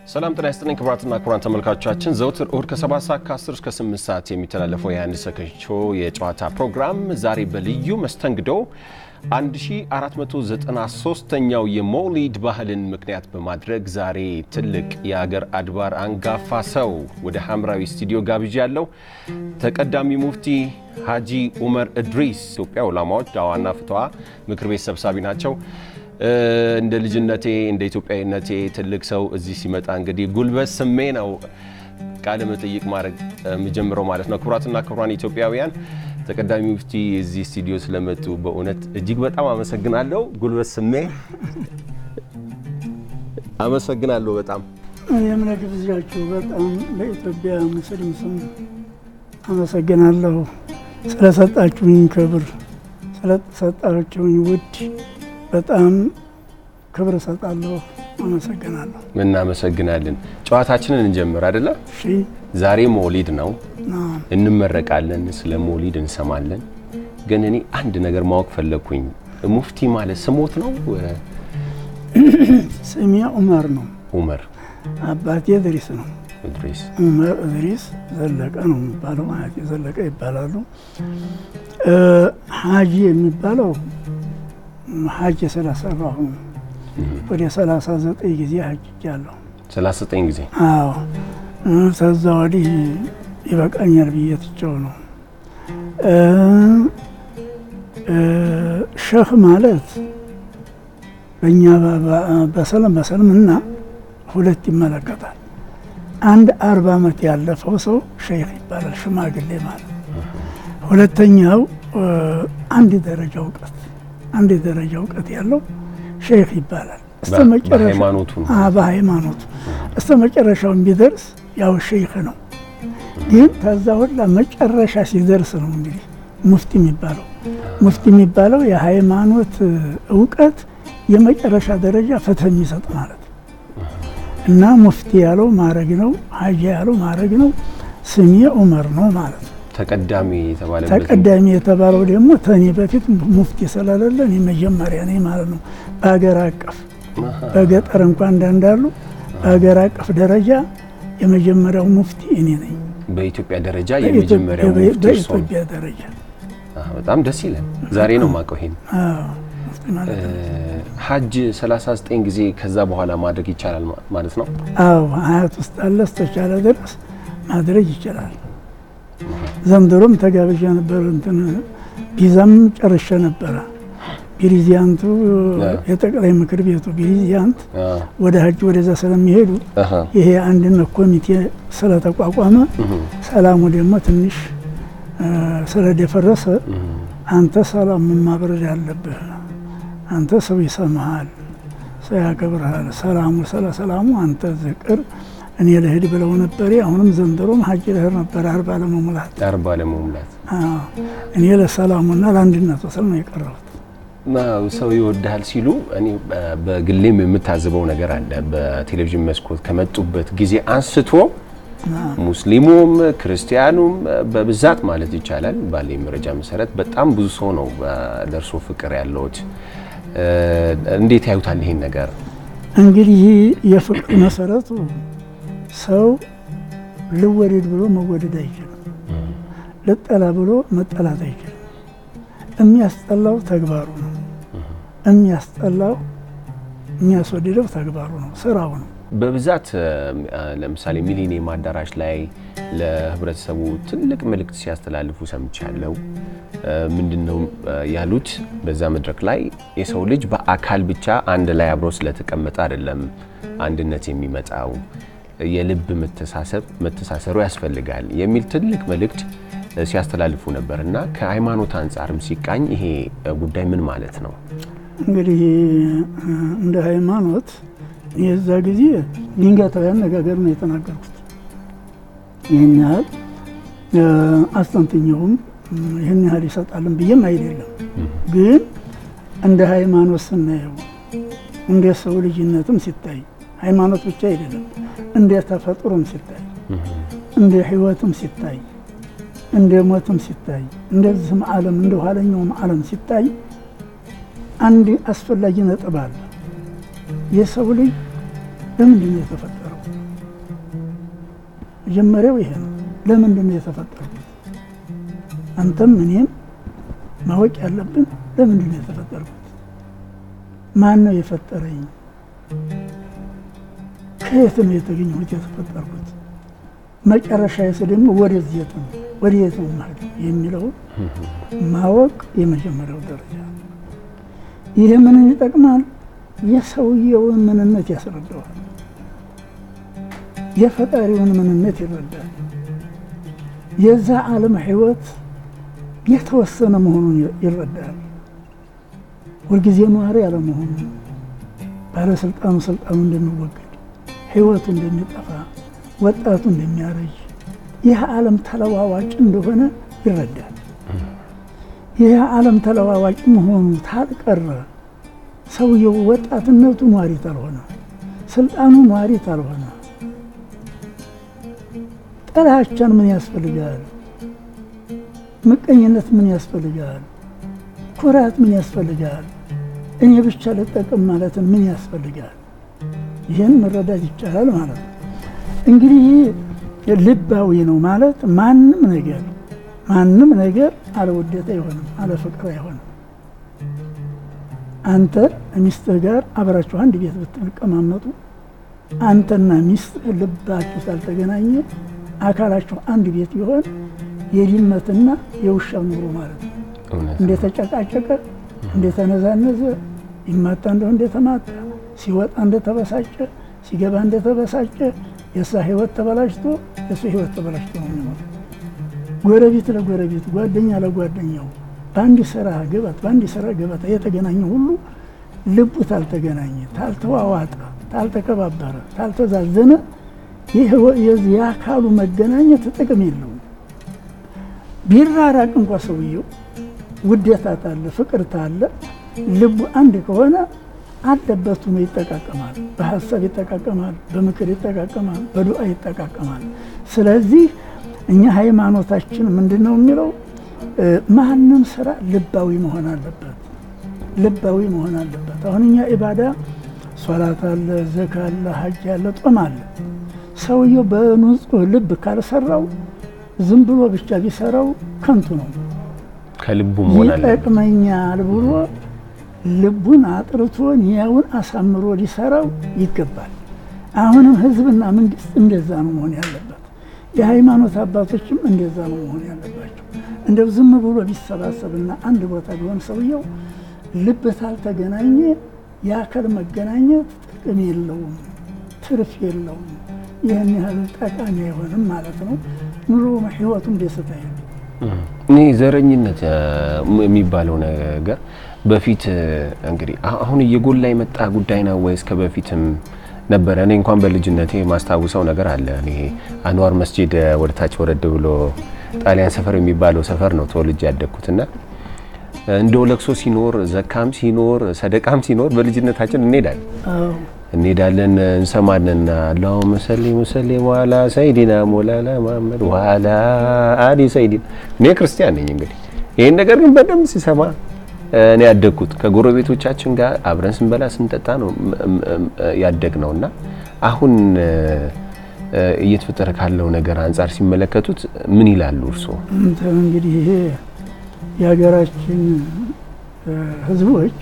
ሰላም ጤና ይስጥልኝ ክቡራትና ክቡራን ተመልካቾቻችን ዘውትር እሁድ ከ7 ሰዓት ከ10 እስከ 8 ሰዓት የሚተላለፈው የአንድ ሰከንድ ሾው የጨዋታ ፕሮግራም ዛሬ በልዩ መስተንግዶ 1493ኛው የመውሊድ ባህልን ምክንያት በማድረግ ዛሬ ትልቅ የአገር አድባር አንጋፋ ሰው ወደ ሐምራዊ ስቱዲዮ ጋብዣ ያለው ተቀዳሚ ሙፍቲ ሀጂ ኡመር እድሪስ ኢትዮጵያ ዑለማዎች ዳዋና ፍትዋ ምክር ቤት ሰብሳቢ ናቸው። እንደ ልጅነቴ እንደ ኢትዮጵያዊነቴ ትልቅ ሰው እዚህ ሲመጣ እንግዲህ ጉልበት ስሜ ነው ቃለ መጠይቅ ማድረግ የምጀምረው ማለት ነው። ክቡራትና ክቡራን ኢትዮጵያውያን ተቀዳሚ ሙፍቲ እዚህ ስቱዲዮ ስለመጡ በእውነት እጅግ በጣም አመሰግናለሁ። ጉልበት ስሜ አመሰግናለሁ በጣም እኔም ለግብዣችሁ በጣም በኢትዮጵያ ሙስሊም ስም አመሰግናለሁ። ስለሰጣችሁኝ ክብር ስለሰጣችሁኝ ውድ በጣም ክብር እሰጣለሁ። አመሰግናለሁ። እናመሰግናለን። ጨዋታችንን እንጀምር አይደለ? እሺ ዛሬ መውሊድ ነው፣ ና እንመረቃለን፣ ስለ መውሊድ እንሰማለን። ግን እኔ አንድ ነገር ማወቅ ፈለግኩኝ። ሙፍቲ ማለት ስሞት ነው? ስሜ ዑመር ነው። ኡመር አባቴ እድሪስ ነው። እድሪስ ዑመር እድሪስ ዘለቀ ነው የሚባለው። አያቴ ዘለቀ ይባላሉ። ሀጂ የሚባለው ሀጅ ስለሰራሁ ነው። ወደ ሰላሳ ዘጠኝ ጊዜ ሀጅጃለሁ። 39 ጊዜ አዎ ከዛ ወዲህ ይበቃኛል ብዬ ትቼው ነው። ሸህ ማለት በእኛ በሰለም በሰልምና ሁለት ይመለከታል። አንድ አርባ ዓመት ያለፈው ሰው ሸይኽ ይባላል፣ ሽማግሌ ማለት። ሁለተኛው አንድ ደረጃ እውቀት አንድ ደረጃ እውቀት ያለው ሸይኽ ይባላል። እስተ መጨረሻ በሃይማኖቱ ነው። አዎ፣ በሃይማኖቱ እስተ መጨረሻው ቢደርስ ያው ሸይኽ ነው። ግን ከዛ ሁላ መጨረሻ ሲደርስ ነው እንግዲህ ሙፍቲ የሚባለው። ሙፍቲ የሚባለው የሃይማኖት እውቀት የመጨረሻ ደረጃ ፍትህ የሚሰጥ ማለት ነው። እና ሙፍቲ ያለው ማዕረግ ነው፣ ሀጂ ያለው ማዕረግ ነው። ስሜ ዑመር ነው ማለት ነው። ተቀዳሚ የተባለበት ተቀዳሚ የተባለው ደግሞ ተኔ በፊት ሙፍቲ ስለሌለ እኔ መጀመሪያ ነኝ ማለት ነው። በሀገር አቀፍ በገጠር እንኳን እንዳንዳሉ በሀገር አቀፍ ደረጃ የመጀመሪያው ሙፍቲ እኔ ነኝ። በኢትዮጵያ ደረጃ የመጀመሪያው ሙፍቲ እርሶ ነው። በኢትዮጵያ ደረጃ አዎ፣ በጣም ደስ ይላል። ዛሬ ነው የማውቀው ይሄን። አዎ፣ ሙፍቲ ማለት ነው። ሀጅ 39 ጊዜ ከዛ በኋላ ማድረግ ይቻላል ማ- ማለት ነው። አዎ ሀያት ውስጥ አለ እስከቻለ ድረስ ማድረግ ይችላል። ዘንድሮም ተጋብዣ ነበር። እንትን ቪዛም ጨርሼ ነበረ። ቢሪዚያንቱ የጠቅላይ ምክር ቤቱ ቢሪዚያንት አዎ፣ ወደ ሀጅ ወደዛ ስለሚሄዱ አሃ፣ ይሄ አንድነት ኮሚቴ ስለተቋቋመ ሰላሙ ደግሞ ትንሽ እ፣ ስለደፈረሰ አንተ ሰላሙን ማብረድ አለብህ። አንተ ሰው ይሰማሃል፣ ሰው ያከብርሃል። ሰላሙ ስለ ሰላሙ አንተ ዝቅር እኔ ልሂድ ብለው ነበር። አሁንም ዘንድሮም ሀጅ ልሄድ ነበር አርባ ለመሙላት። አርባ ለመሙላት አዎ፣ እኔ ለሰላሙና ለአንድነቱ ስል ነው የቀረሁት። ማ- ሰው ይወድሃል ሲሉ እኔ በ- በግሌም የምታዝበው ነገር አለ። በቴሌቪዥን መስኮት ከመጡበት ጊዜ አንስቶ ሙስሊሙም ክርስቲያኑም በብዛት ማለት ይቻላል ባለኝ መረጃ መሰረት በጣም ብዙ ሰው ነው ለእርሶ ፍቅር ያለውት። እንዴት ያዩታል ይሄን ነገር? እንግዲህ የፍቅር መሰረቱ ሰው ልወደድ ብሎ መወደድ አይችልም። ልጠላ ብሎ መጠላት አይችልም። የሚያስጠላው ተግባሩ ነው። የሚያስጠላው የሚያስወድደው ተግባሩ ነው፣ ስራው ነው። በብዛት ለምሳሌ ሚሊኒየም አዳራሽ ላይ ለህብረተሰቡ ትልቅ መልእክት ሲያስተላልፉ ሰምቻለሁ። ምንድን ነው ያሉት? በዛ መድረክ ላይ የሰው ልጅ በአካል ብቻ አንድ ላይ አብሮ ስለተቀመጠ አይደለም አንድነት የሚመጣው የልብ መተሳሰብ መተሳሰሩ ያስፈልጋል የሚል ትልቅ መልእክት ሲያስተላልፉ ነበር እና ከሃይማኖት አንጻርም ሲቃኝ ይሄ ጉዳይ ምን ማለት ነው? እንግዲህ እንደ ሃይማኖት የዛ ጊዜ ድንገታዊ አነጋገር ነው የተናገርኩት። ይህን ያህል አስተንትኛውም ይህን ያህል ይሰጣልን ብዬም አይደለም። ግን እንደ ሃይማኖት ስናየው እንደ ሰው ልጅነትም ሲታይ ሃይማኖት ብቻ አይደለም፣ እንደ ተፈጥሮም ሲታይ እንደ ህይወትም ሲታይ እንደ ሞትም ሲታይ እንደዚህም ዓለም እንደ ኋለኛውም ዓለም ሲታይ አንድ አስፈላጊ ነጥብ አለ። የሰው ልጅ ለምንድን ነው የተፈጠረው? መጀመሪያው ይሄ ነው። ለምንድን ነው የተፈጠርኩት? አንተም እኔም ማወቅ ያለብን ለምንድን ነው የተፈጠርኩት? ማን ነው የፈጠረኝ? ከየት ነው የተገኘሁት የተፈጠርኩት? መጨረሻ የስ ደግሞ ወደዚህ ነው ወደ የት ነው ማለት የሚለውን ማወቅ የመጀመሪያው ደረጃ ነው። ይህ ምንን ይጠቅማል? የሰውየውን ምንነት ያስረዳዋል። የፈጣሪውን ምንነት ይረዳል። የዛ ዓለም ሕይወት የተወሰነ መሆኑን ይረዳል። ሁልጊዜ ነዋሪ ያለመሆኑ፣ ባለስልጣኑ ስልጣኑ እንደሚወገድ፣ ሕይወቱ እንደሚጠፋ፣ ወጣቱ እንደሚያረጅ፣ ይህ ዓለም ተለዋዋጭ እንደሆነ ይረዳል። ይህ ዓለም ተለዋዋጭ መሆኑ ታልቀረ ሰውየው ወጣትነቱ ኗሪ ታልሆነ፣ ስልጣኑ ኗሪ ታልሆነ ጥላቻን ምን ያስፈልጋል? ምቀኝነት ምን ያስፈልጋል? ኩራት ምን ያስፈልጋል? እኔ ብቻ ልጠቅም ማለትን ምን ያስፈልጋል? ይህን መረዳት ይቻላል ማለት ነው። እንግዲህ ልባዊ ነው ማለት ማንም ነገር ማንም ነገር አለ ውዴታ አይሆንም፣ አለ ፍቅር አይሆንም። አንተ ሚስትህ ጋር አብራችሁ አንድ ቤት ብትቀማመጡ አንተና ሚስትህ ልባችሁ ሳልተገናኘ አካላችሁ አንድ ቤት ቢሆን የድመትና የውሻ ኑሮ ማለት ነው። እንደተጨቃጨቀ እንደተነዛነዘ ይማታ እንደው እንደተማታ ሲወጣ እንደተበሳጨ ሲገባ እንደተበሳጨ የእሷ ህይወት ተበላሽቶ የእሱ ህይወት ተበላሽቶ ነው የሚኖር። ጎረቤት ለጎረቤት ጓደኛ ለጓደኛው በአንድ ስራ ገበታ በአንድ ስራ ገበታ የተገናኘ ሁሉ ልቡ ታልተገናኘ፣ ታልተዋዋጠ፣ ታልተከባበረ፣ ታልተዛዘነ የአካሉ መገናኘት ጥቅም የለውም። ቢራራቅ እንኳ ሰውየው ውዴታ ታለ ፍቅር ታለ ልቡ አንድ ከሆነ አለበት ሆኖ ይጠቃቀማል። በሀሳብ ይጠቃቀማል፣ በምክር ይጠቃቀማል፣ በዱዓ ይጠቃቀማል። ስለዚህ እኛ ሃይማኖታችን ምንድን ነው የሚለው? ማንም ስራ ልባዊ መሆን አለበት፣ ልባዊ መሆን አለበት። አሁን እኛ ኢባዳ ሶላት አለ፣ ዘካ አለ፣ ሀጅ አለ፣ ጦም አለ። ሰውየው በንጹህ ልብ ካልሰራው ዝም ብሎ ብቻ ቢሰራው ከንቱ ነው። ከልቡ መሆን አለ ይጠቅመኛል ብሎ ልቡን አጥርቶ ኒያውን አሳምሮ ሊሰራው ይገባል። አሁንም ህዝብና መንግስት እንደዛ ነው መሆን ያለበት። የሃይማኖት አባቶችም እንደዛ ነው መሆን ያለባቸው። እንደው ዝም ብሎ ቢሰባሰብና አንድ ቦታ ቢሆን ሰውየው ልብ ታልተገናኘ የአካል መገናኘት ጥቅም የለውም፣ ትርፍ የለውም። ይህን ያህል ጠቃሚ አይሆንም ማለት ነው። ኑሮ ህይወቱም ደስታ የለም። እኔ ዘረኝነት የሚባለው ነገር በፊት እንግዲህ አሁን እየጎላ የመጣ ጉዳይ ነው ወይስ ከበፊትም ነበረ? እኔ እንኳን በልጅነቴ የማስታውሰው ነገር አለ። እኔ አንዋር መስጂድ ወደታች ወረድ ብሎ ጣሊያን ሰፈር የሚባለው ሰፈር ነው ተወልጄ ያደግኩትና እንደው ለቅሶ ሲኖር ዘካም ሲኖር ሰደቃም ሲኖር በልጅነታችን እንሄዳለን እንሄዳለን እንሰማለን። አላሁመ ሰሊ ሙሰሊም ዋላ ሰይዲና ሞላላ መሐመድ ዋላ አሊ ሰይዲና። እኔ ክርስቲያን ነኝ እንግዲህ ይህን ነገር ግን በደንብ ሲሰማ እኔ ያደግኩት ከጎረቤቶቻችን ጋር አብረን ስንበላ ስንጠጣ ነው ያደግ ነው እና አሁን እየተፈጠረ ካለው ነገር አንጻር ሲመለከቱት ምን ይላሉ እርስዎ? እንግዲህ ይሄ የሀገራችን ህዝቦች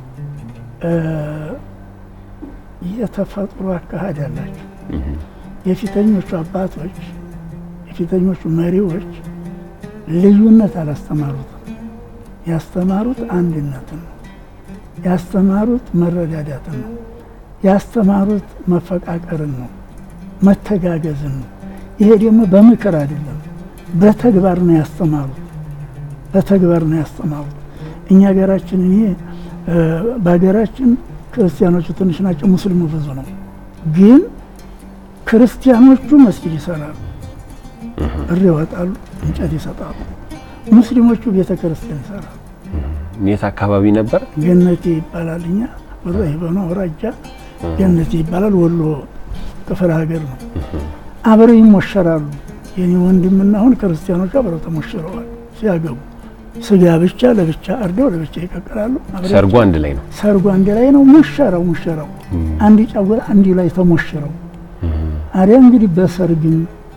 የተፈጥሮ አካሄድ ያላቸው የፊተኞቹ አባቶች የፊተኞቹ መሪዎች ልዩነት አላስተማሩትም። ያስተማሩት አንድነትን ነው። ያስተማሩት መረዳዳትን ነው። ያስተማሩት መፈቃቀርን ነው፣ መተጋገዝን ነው። ይሄ ደግሞ በምክር አይደለም፣ በተግባር ነው ያስተማሩት። በተግባር ነው ያስተማሩት። እኛ ሀገራችን እኔ በሀገራችን ክርስቲያኖቹ ትንሽ ናቸው፣ ሙስሊሙ ብዙ ነው። ግን ክርስቲያኖቹ መስጊድ ይሰራሉ፣ እር ይወጣሉ፣ እንጨት ይሰጣሉ። ሙስሊሞቹ ቤተ ክርስቲያን ይሰራሉ። የት አካባቢ ነበር? ገነቴ ይባላል። እኛ ወዛ በሆነ ወራጃ ገነቴ ይባላል። ወሎ ክፍለ ሀገር ነው። አብረው ይሞሸራሉ። የኔ ወንድምና አሁን ክርስቲያኖቹ አብረው ተሞሽረዋል ሲያገቡ ስጋ ብቻ ለብቻ አርደው ለብቻ ይቀቅላሉ። ሰርጉ አንድ ላይ ነው። ሰርጉ አንድ ላይ ነው። ሙሸራው ሙሸራው አንድ ጫጉላ አንድ ላይ ተሞሽረው አዲያ እንግዲህ በሰርግም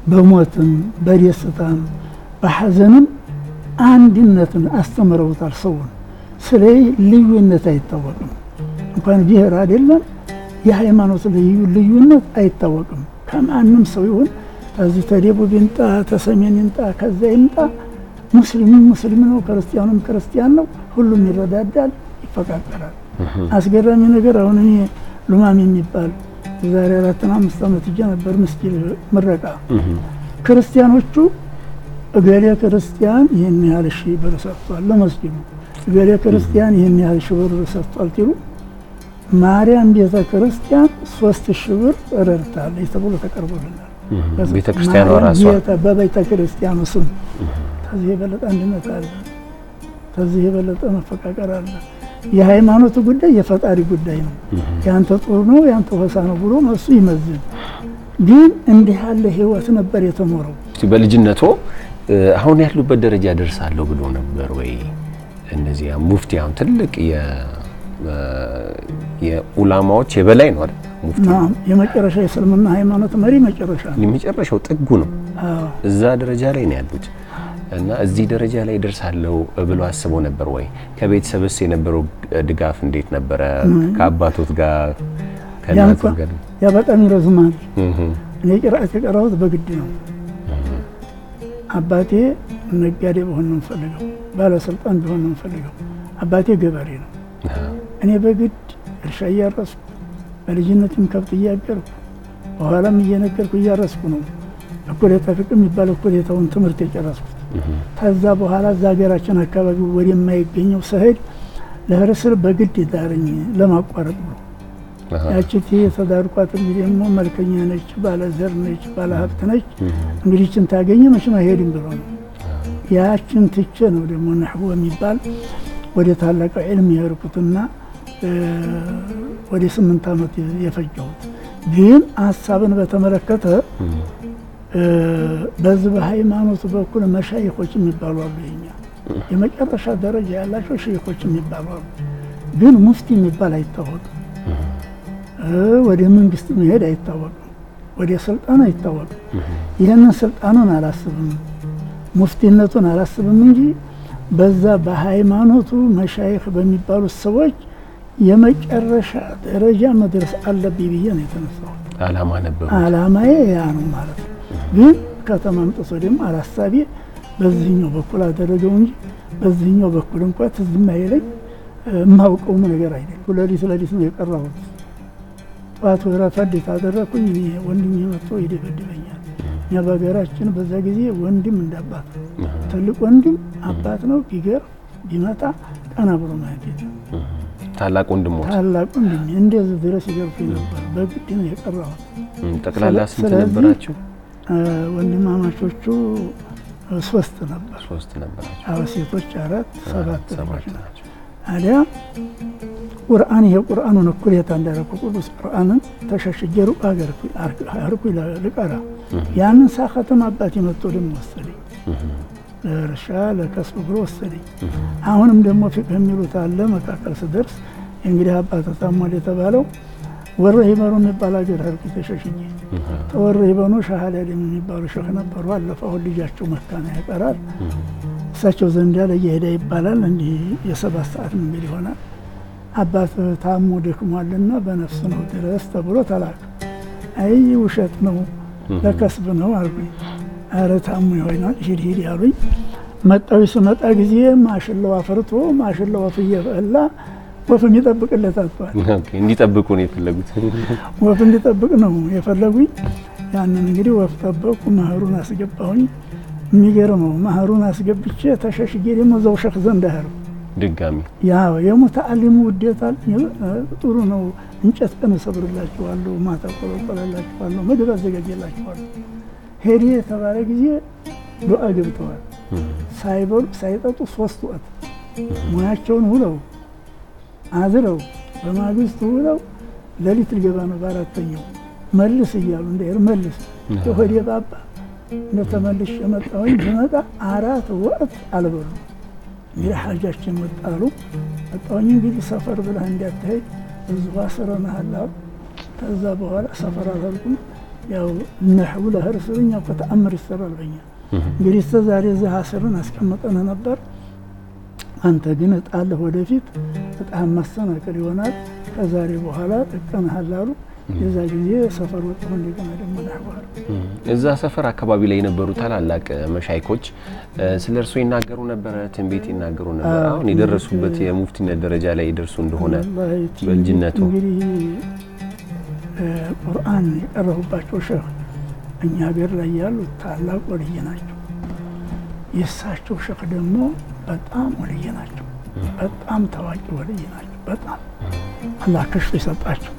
በሞትም በደስታም በሐዘንም አንድነትን አስተምረውታል። ሰውን ስለ ልዩነት አይታወቅም። እንኳን ብሔር አይደለም የሃይማኖት ልዩነት አይታወቅም። ከማንም ሰው ይሁን ከዚህ ተደቡብ ይምጣ ተሰሜን ይምጣ ከዛ ይምጣ ሙስሊሙም ሙስሊም ነው፣ ክርስቲያኑም ክርስቲያን ነው። ሁሉም ይረዳዳል፣ ይፈቃቀራል። አስገራሚ ነገር አሁን እኔ ሉማም የሚባል የዛሬ አራትና አምስት ዓመት እጃ ነበር ምስጊድ ምረቃ ክርስቲያኖቹ እገሌ ክርስቲያን ይህን ያህል ሺህ ብር ሰጥቷል ለመስጊዱ፣ እገሌ ክርስቲያን ይህን ያህል ሺህ ብር ሰጥቷል ሲሉ ማርያም ቤተ ክርስቲያን ሶስት ሺህ ብር ረድታለች ተብሎ ተቀርቦልናል። ቤተ ክርስቲያኗ ራሷ በቤተ ክርስቲያኑ ስም ከዚህ የበለጠ አንድነት አለ? ከዚህ የበለጠ መፈቃቀር አለ? የሃይማኖቱ ጉዳይ የፈጣሪ ጉዳይ ነው። ያንተ ጥሩ ነው ያንተ ሆሳ ነው ብሎ እሱ ይመዝን። ግን እንዲህ ያለ ህይወት ነበር የተኖረው። በልጅነቶ አሁን ያሉበት ደረጃ ደርሳለሁ ብሎ ነበር ወይ? እነዚያ ሙፍቲ አሁን ትልቅ የኡላማዎች የበላይ ነው አይደል? ሙፍቲ የመጨረሻ የእስልምና ሃይማኖት መሪ መጨረሻ ነው። የመጨረሻው ጥጉ ነው። እዛ ደረጃ ላይ ነው ያሉት እና እዚህ ደረጃ ላይ ደርሳለሁ ብሎ አስበው ነበር ወይ? ከቤተሰብስ የነበረው ድጋፍ እንዴት ነበረ? ከአባቶት ጋር ከእናቶት ጋር? ያ በጣም ይረዝማል። እኔ ቅርአት የቀራሁት በግድ ነው። አባቴ ነጋዴ በሆን ነው የምፈልገው፣ ባለስልጣን ቢሆን ነው የምፈልገው። አባቴ ገበሬ ነው። እኔ በግድ እርሻ እያረስኩ በልጅነትም ከብት እያገርኩ በኋላም እየነገርኩ እያረስኩ ነው እኩሌታ ፍቅር የሚባል እኩሌታውን ትምህርት የጨረስኩት። ከዛ በኋላ እዛ ሀገራችን አካባቢ ወደማይገኘው ስሄድ ለህርስር በግድ ዳረኝ ለማቋረጥ ነው። ያችት የተዳርኳት እንግዲህ ደግሞ መልከኛ ነች፣ ባለ ዘር ነች፣ ባለ ሀብት ነች። እንግዲህ ችን ታገኘ መቼም አይሄድም ብሎ ነው። ያችን ትቼ ነው ደግሞ ነሕቦ የሚባል ወደ ታላቀው ዕልም የሄድኩትና ወደ ስምንት ዓመት የፈጀሁት ግን ሀሳብን በተመለከተ በዚህ በሃይማኖቱ በኩል መሻይኮች የሚባሉ አሉ። የኛ የመጨረሻ ደረጃ ያላቸው ሸይኮች የሚባሉ አሉ። ግን ሙፍቲ የሚባል አይታወቅም። ወደ መንግስት መሄድ አይታወቅም። ወደ ስልጣን አይታወቅም። ይህንን ስልጣኑን አላስብም፣ ሙፍቲነቱን አላስብም እንጂ በዛ በሃይማኖቱ መሻይክ በሚባሉት ሰዎች የመጨረሻ ደረጃ መድረስ አለብኝ ብዬ ነው የተነሳሁት። አላማ ነበር። አላማዬ ያ ነው ማለት ነው። ግን ከተማ አምጥቶ ደግሞ አላሳቤ በዚህኛው በኩል አደረገው እንጂ በዚህኛው በኩል እንኳ ትዝ የማይለኝ የማውቀውም ነገር አይደለም። ሌሊት ሌሊት ነው የቀራሁት። ጠዋት ወይ ረፈድ ታደረግኩኝ ወንድም መጥቶ ይደበድበኛል። እኛ በሀገራችን በዛ ጊዜ ወንድም እንዳባት ነው። ትልቅ ወንድም አባት ነው። ቢገር ቢመጣ ቀና ብሎ ማየት የለም። ታላቅ ወንድሞች ታላቅ ወንድም እንደዚህ ድረስ ይገርፉኝ ነበር። በግድ ነው የቀራሁት። ጠቅላላ ስንት ነበራችሁ? ወንድማማቾቹ ሶስት ነበር። ሶስት ነበራችሁ። አዎ ሴቶች አራት፣ ሰባት ልጆች ናቸው። ናቸው። ታዲያ ቁርአን ይሄ ቁርአኑን እኩሌታ እንዳደረኩ ቅዱስ ቁርአንን ተሸሽጌ ሩቅ ሀገር አርኩ ልቀራ ያንን ሳኸትም አባቴ መጥቶ ደግሞ ወሰደኝ። ለእርሻ ለከስብ ብሎ ወሰደኝ። አሁንም ደግሞ ፊቅህ የሚሉት አለ። መካከል ስደርስ እንግዲህ አባተ ታሟል የተባለው ወረ ሂበኑ የሚባል ሀገር ሄድኩ ተሸሽጌ። ተወረ ሂበኑ ሻህላሊም የሚባሉ ሸህ ነበሩ። አለፈ አሁን ልጃቸው መካና ያቀራል እሳቸው ዘንድ ያለ እየሄደ ይባላል። እንዲህ የሰባት ሰዓት መንገድ ይሆናል። አባት ታሞ ደክሟልና በነፍስ ነው ድረስ ተብሎ ተላከ። አይ ውሸት ነው ለከስብ ነው አልኩኝ። አረ ታሞ ይሆናል ሂድ ሂድ ያሉኝ። መጣዊ ስመጣ ጊዜ ማሽላው አፈርቶ ማሽላው ወፍ እየበላ ወፍ እንዲጠብቅለት አጥቷል። እንዲጠብቁ ነው የፈለጉት። ወፍ እንዲጠብቅ ነው የፈለጉኝ። ያንን እንግዲህ ወፍ ጠበቁ። መህሩን አስገባሁኝ። የሚገርመው መህሩን አስገብቼ ተሸሽጌ ደግሞ እዛው ሸክ ዘንድ ሄድኩ። ድጋሚ ያው የሙተአሊሙ ውዴታ ጥሩ ነው። እንጨት ቀን እሰብርላችኋለሁ፣ ማታ ቆለቆለላችኋለሁ፣ ምግብ አዘጋጀላችኋለሁ። ሄዴ የተባለ ጊዜ ዱዓ ገብተዋል። ሳይበሉ ሳይጠጡ ሶስት ወቅት ሙያቸውን ውለው አዝረው በማግስቱ ውለው ሌሊት ልገባ ነው በአራተኛው መልስ እያሉ እንዳይር መልስ ሆዴ ባባ እንደተመልሽ የመጣሁኝ ብመጣ አራት ወቅት አልበሉ እንግዲህ ሀጃችን ወጣሉ መጣሁኝ። እንግዲህ ሰፈር ብለህ እንዳትሄድ እዚሁ አስረንሃል አሉ። ከዛ በኋላ ሰፈር አላልኩም። ያው ነህቡ ለህርስ እኛ እኮ ተአምር ይሰራል በኛ እንግዲህ እስከ ዛሬ እዚህ አስርን አስቀምጠን ነበር። አንተ ግን እጣለህ ወደፊት እጣህን ማሰናከል ይሆናል። ከዛሬ በኋላ ጥቀንሃል አሉ። የዛ ጊዜ ሰፈር ወጥቶ እንደገና ደግሞ ናህዋል እዛ ሰፈር አካባቢ ላይ የነበሩ ታላላቅ መሻይኮች ስለ እርሶ ይናገሩ ነበረ፣ ትንቢት ይናገሩ ነበረ። አሁን የደረሱበት የሙፍቲነት ደረጃ ላይ ይደርሱ እንደሆነ በልጅነቱ እንግዲህ ቁርአን የቀረቡባቸው ሸህ እኛ ሀገር ላይ ያሉት ታላቅ ወልይ ናቸው። የእሳቸው ሸህ ደግሞ በጣም ወልይ ናቸው። በጣም ታዋቂ ወልይ ናቸው። በጣም አላህ ከሽፍ የሰጣቸው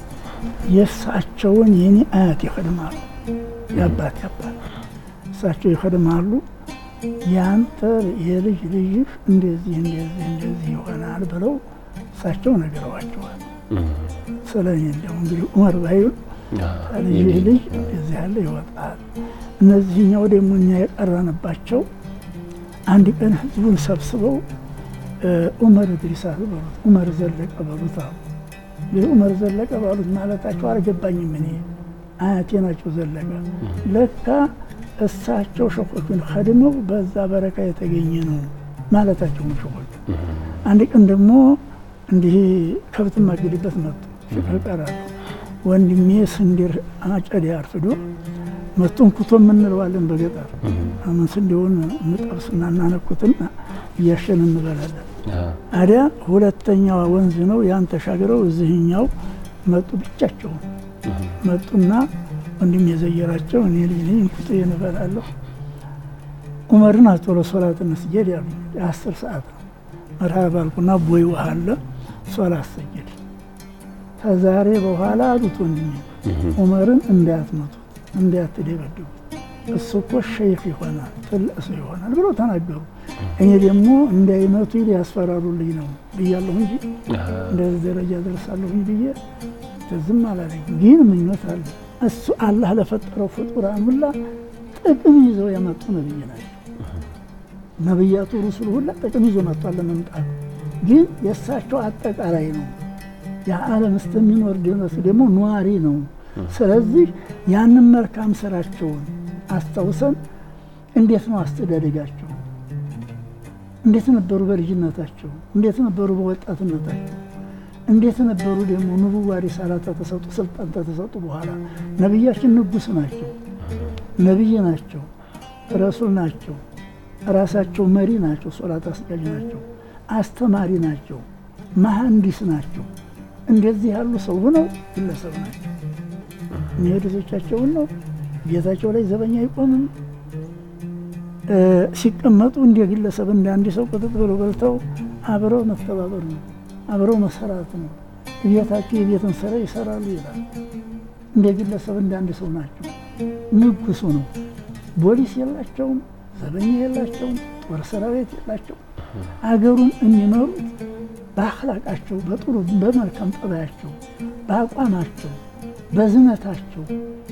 የእሳቸውን የኔ አያት ይኸድማሉ። የአባት ያባት እሳቸው ይኸድማሉ። ያንተ የልጅ ልጅህ እንደዚህ እንደዚህ እንደዚህ ይሆናል ብለው እሳቸው ነግረዋቸዋል። ስለ እኔ እንዲያው እንግዲህ ዑመር ባይሉ ልጅህ ልጅ እንደዚህ ያለ ይወጣል። እነዚህኛው ደግሞ እኛ የቀረንባቸው አንድ ቀን ህዝቡን ሰብስበው ዑመር እድሪስ በሉት ዑመር ዘለቀ በሉት አሉ። እንግዲህ ዑመር ዘለቀ ባሉት ማለታቸው አልገባኝም። እኔ አያቴ ናቸው ዘለቀ። ለካ እሳቸው ሸኾቹን ከድመው በዛ በረካ የተገኘ ነው ማለታቸው ነው ሸኾቹ። አንድ ቀን ደግሞ እንዲህ ከብት ማገድበት መጡ ይቀራሉ። ወንድሜ ስንዴር አጨዳ አርፍዶ መጡን ኩቶ የምንለዋለን በገጠር አሁን ስንዴውን እንጠብስና እናነኩትና እያሸን እንበላለን። አዲያ ሁለተኛዋ ወንዝ ነው ያን ተሻግረው እዚህኛው መጡ። ብቻቸውን መጡና ወንድም የዘየራቸው እኔ ልጅ ነኝ ኩቶ እንበላለሁ። ዑመርን አቶሎ ሶላት እንስጀድ ያሉ የአስር ሰዓት ነው። መርሃባ አልኩና ቦይ ውሃ አለ ሶላት ሰጀድ። ከዛሬ በኋላ አሉት ወንድሜ ዑመርን እንዳያትመቱት እንዳያትደበድቡት እሱ እኮ ሸይኽ ይሆናል ትልቅ ሰው ይሆናል ብለው ተናገሩ። እኔ ደግሞ እንዳይመቱ ያስፈራሩልኝ ነው ብያለሁ እንጂ እንደዚህ ደረጃ ደርሳለሁኝ ብዬ ዝም አላለኝ። ግን ምኞት አለ። እሱ አላህ ለፈጠረው ፍጡራን ሁላ ጥቅም ይዘው የመጡ ነብይ ናቸው። ነብያቱ ሩሱል ሁላ ጥቅም ይዞ መጥቷል ለመምጣት ግን የእሳቸው አጠቃላይ ነው። የዓለም እስከሚኖር ድረስ ደግሞ ነዋሪ ነው። ስለዚህ ያንን መልካም ስራቸውን አስታውሰን እንዴት ነው አስተዳደጋቸው? እንዴት ነበሩ በልጅነታቸው? እንዴት ነበሩ በወጣትነታቸው? እንዴት ነበሩ ደግሞ ንቡዋ ሪሳላት ተሰጡ ስልጣን ተሰጡ በኋላ ነቢያችን ንጉስ ናቸው፣ ነቢይ ናቸው፣ ረሱል ናቸው፣ ራሳቸው መሪ ናቸው፣ ሶላት አስጋጅ ናቸው፣ አስተማሪ ናቸው፣ መሐንዲስ ናቸው። እንደዚህ ያሉ ሰው ሆነው ግለሰብ ናቸው። ሚሄድቶቻቸውን ነው ቤታቸው ላይ ዘበኛ አይቆምም። ሲቀመጡ እንደ ግለሰብ እንደ አንድ ሰው ቁጥጥ ብሎ በልተው አብረው መተባበር ነው፣ አብረው መሰራት ነው። ቤታቸው የቤትን ስራ ይሰራሉ ይላል። እንደ ግለሰብ እንደ አንድ ሰው ናቸው። ንጉሱ ነው። ፖሊስ የላቸውም፣ ዘበኛ የላቸውም፣ ጦር ሰራዊት የላቸውም። አገሩን የሚመሩት በአክላቃቸው፣ በጥሩ በመልካም ጠባያቸው፣ በአቋማቸው፣ በዝነታቸው